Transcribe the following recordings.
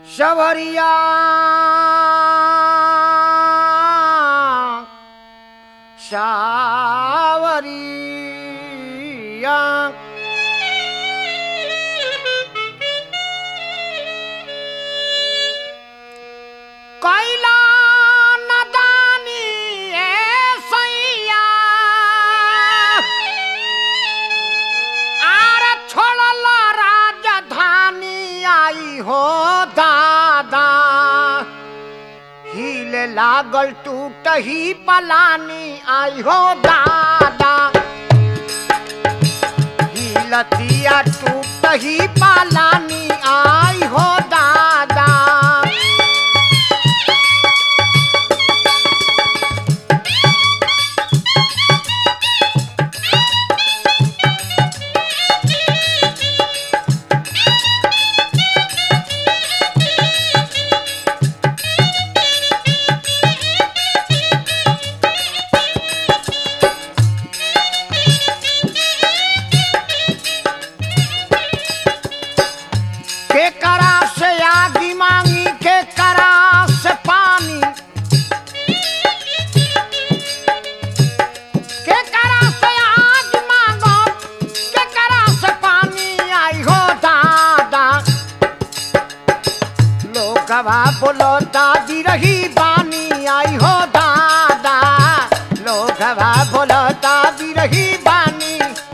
सवरिया सावरिया कैला नदानी ए सैया आर छोड़ल राजधानी आई हो दादा हिले लागल टूट ही पलानी आई हो दादा हिलतिया टूट ही पलानी आई हो दादा के करा से आगी मांगी के करा से पानी के करा से आग मांगो के करा से पानी आई हो दादा लोगवा बोलो दादी रही बानी आई हो दादा लोगवा बोलो दादी रही बानी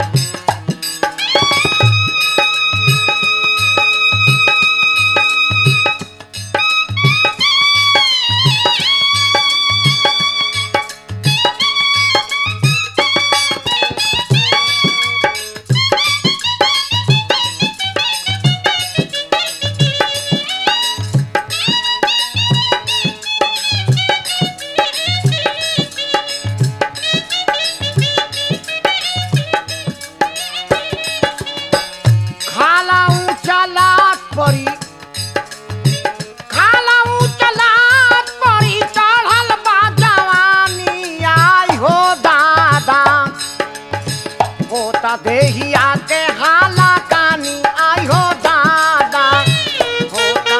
खाला ऊंचा लात परी खाला ऊंचा लात परी चढ़ल बा जवानी आई हो दादा होता देहिया के हाला कानी आई हो दादा होता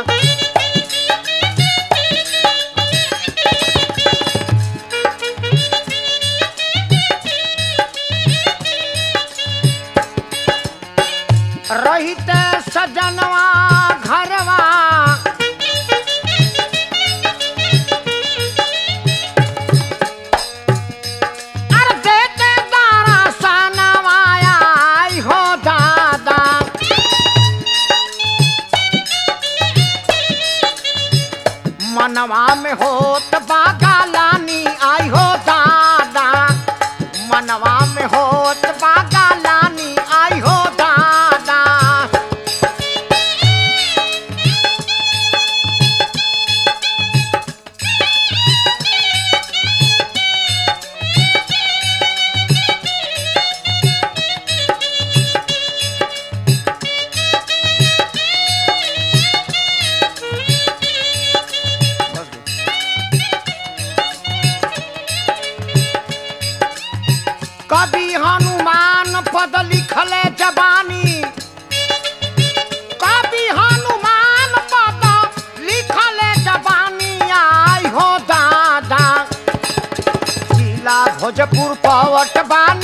रहिते सजनवा घरवा अरे देते दारा सनवा आई हो दादा मनवा में होत बागा लानी आई हो दादा मनवा में होत बागा लानी आई हो दादा कभी हनुमान पद लिखले जबानी कभी हनुमान पद लिखले जबानी आई हो दादा जिला भोजपुर पवट बानी